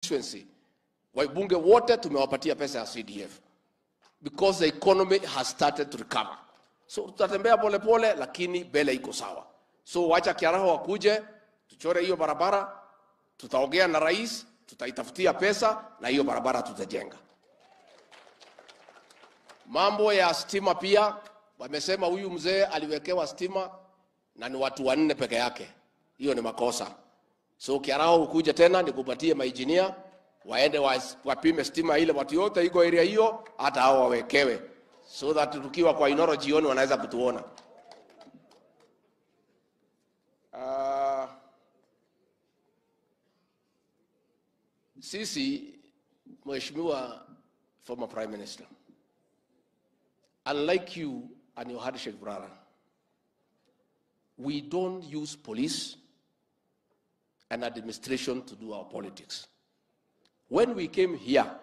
constituency, wabunge wote tumewapatia pesa ya CDF because the economy has started to recover. So tutatembea polepole, lakini mbele iko sawa. So wacha Kiaraho wakuje, tuchore hiyo barabara, tutaongea na rais, tutaitafutia pesa na hiyo barabara tutajenga. Mambo ya stima pia wamesema huyu mzee aliwekewa stima na ni watu wanne peke yake. Hiyo ni makosa. So Kiaraho ukuje tena nikupatie mainjinia waende wa- wapime stima ile watu yote iko area hiyo, hata hao wawekewe, so that tukiwa kwa Inoro jioni wanaweza kutuona. Uh, sisi Mheshimiwa former Prime Minister, unlike you and your handshake brother, we don't use police and administration to do our politics. When we came here,